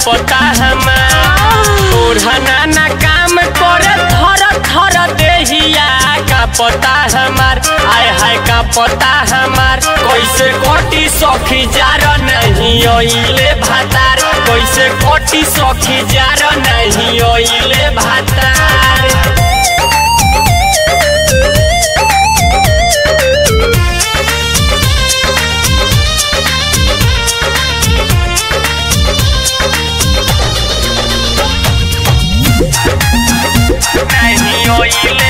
पता हमार ओढ़ना ना काम करे थर थर देहिया का पता हमार आय हाय का पता हमार कैसे कोटी सखी जार नहीं ओइले भातार कैसे कोटी सखी जार नहीं ओइले भातार नहीं ओइले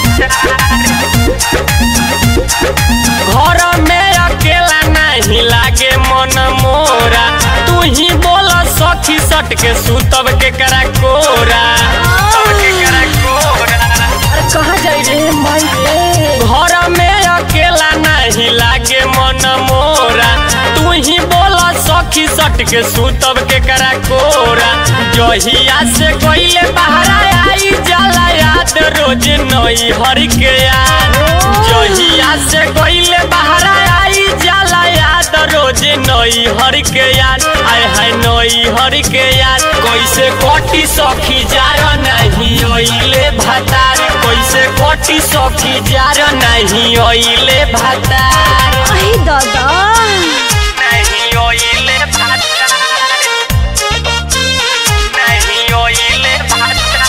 घर में अकेला नहीं लागे मन मोरा तू ही बोल सखी सट के सुतब के करा कोरा तब के करा कोरा अरे कहाँ जाई रे माई रे घर में अकेला नहीं लागे मन मोरा तू ही बोल सखी सट के सुतब के करा कोरा जहिया से कोइले बहरा आई जाला याद रोज नई हर के याद जहिया से कोइले बहरा आई जाला याद रोज नई हर के याद आय हाय नई हर के याद कैसे कोटी सखी जार नहीं ओइले भातार कैसे कोटी सखी जार नहीं ओइले भातार आई दादा नहीं ओइले भातार नहीं ओइले भातार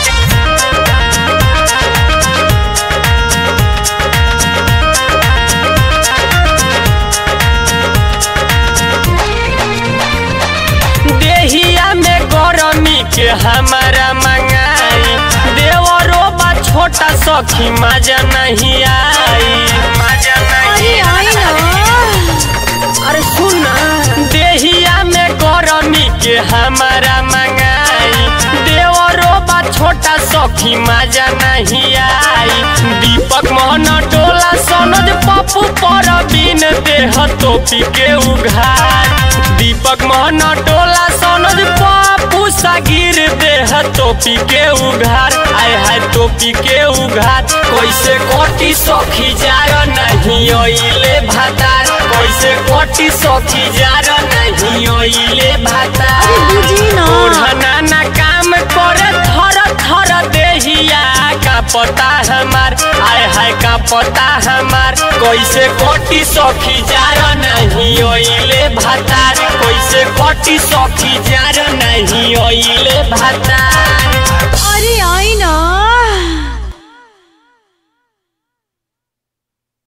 देहिया में गरमी के हमारा मंगाई देवरो बा छोटा सखी मजा नहीं आई मजा अरे नहीं आई ना अरे सुन ना देहिया में गरमी के हमारा मंगाई देवरो बा छोटा सखी मजा नहीं आई दीपक मोहन टोला सनज पप्पू पर बिन देह टोपी के उघार दीपक मोहन टोला सनज पप्पू सागिर देह टोपी के उघार आय हाय टोपी के उघार कैसे कोटी सखी जार नहीं ओइले भातार कैसे कोटी सखी जार नहीं ओइले भातार अरे बुझी ना ओढ़ना ना काम करे थर थर देहिया का पता हमार आय हाय का पता हमार कैसे कोटी सखी जार नहीं ओइले भातार कैसे कोटी सखी जार नहीं ओइले भातार अरे आई